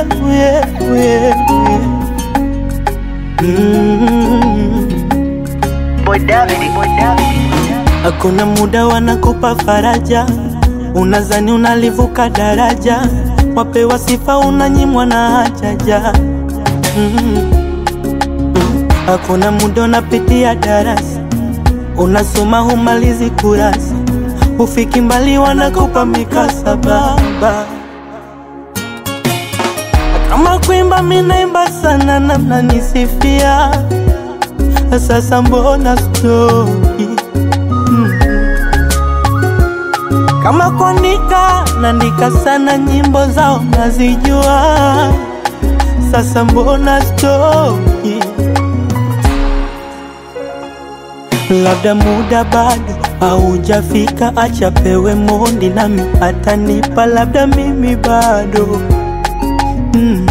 yeah, yeah. Mm. Boy David, Boy David. Hakuna muda wanakupa faraja, unazani unalivuka daraja, wapewa sifa unanyimwa na hajaja. Mm. Mm. Hakuna muda unapitia darasa, unasoma humalizi kurasa, ufiki mbali wanakupa mikasaba. Kama kuimba minaimba sana na mnanisifia, sasa mbona stoki kama kuandika naandika sana, nyimbo zao nazijua, sasa mbona stoki? Labda muda bado haujafika, acha pewe mondi nami atanipa, labda mimi bado mm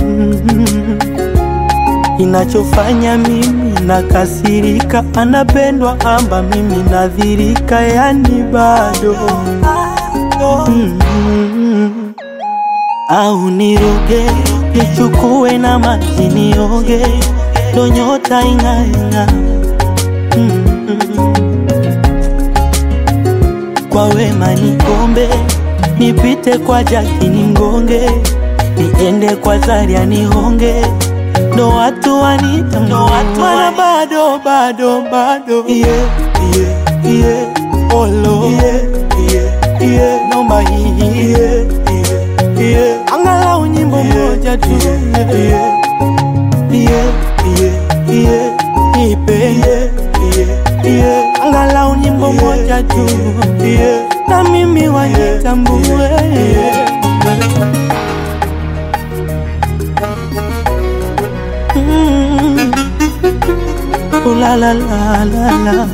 Inachofanya mimi nakasirika, anapendwa amba mimi nadhirika, yani bado mm au niroge nichukue na maji nioge, ndo nyota ing'aing'a mm kwa wema nikombe, nipite kwa jaki ningonge, niende kwa Zaria nihonge ndo watu wanita mana bado bado bado yeah, yeah, yeah. Olo yeah, yeah, yeah. Nomba hii yeah, yeah, yeah. Angalau nyimbo moja tu yeah, yeah, yeah, yeah, yeah. Ipe yeah, yeah, yeah. Angalau nyimbo moja tu yeah. Na mimi wanitambue yeah. Mm. Ooh la la la la la.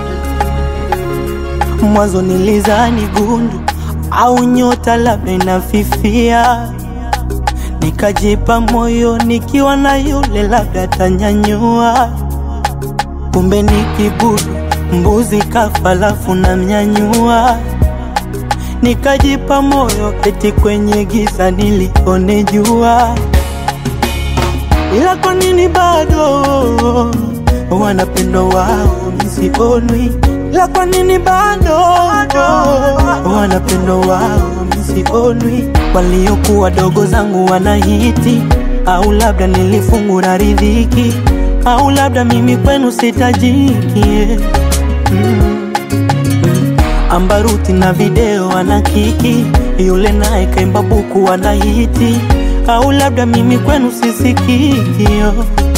Mwanzo nilizani gundu au nyota labda inafifia, nikajipa moyo nikiwa na yule labda tanyanyua, kumbe ni kibudu mbuzi kafa lafu na mnyanyua, nikajipa moyo eti kwenye giza nilione jua ila kwa nini bado wanapendwa wao misionwi? Ila kwa nini bado wanapendwa wao misionwi? Waliokuwa dogo zangu wanahiti, au labda nilifungura riziki, au labda mimi kwenu sitajiki mm. Ambaruti na video ana kiki, yule naye kaimba buku anahiti au labda mimi kwenu sisikio.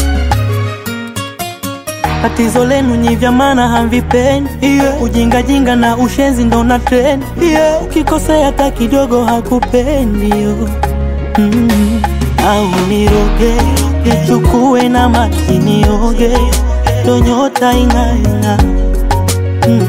Tatizo lenu nyi vya maana hamvipendi yeah. Ujingajinga na ushenzi ndo na trend yeah. Ukikosea hata kidogo hakupendi yo mm. Au niroge nichukue na maji nioge, ndo nyota ing'aing'a mm.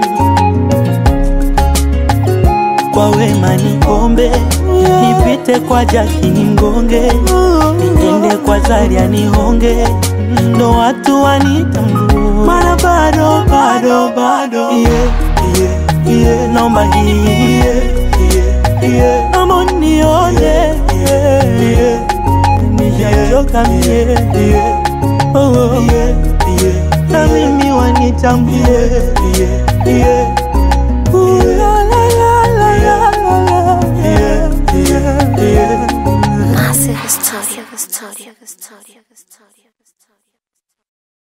Kwa wema nikombe nipite kwa jaki ningonge, niende kwa Zaria nihonge, ndo watu wanitambue, mana bado bado bado yeah, yeah, yeah. Naomba hii yeah, yeah, yeah. Naomba nione yeah, yeah. Nishachoka mie yeah. oh, oh. yeah, yeah. Na mimi wanitambue yeah, yeah. Ooh, la, la, la, la, la, la, la. Yeah, yeah, yeah. Massive Studio. Studio. Studio. Studio.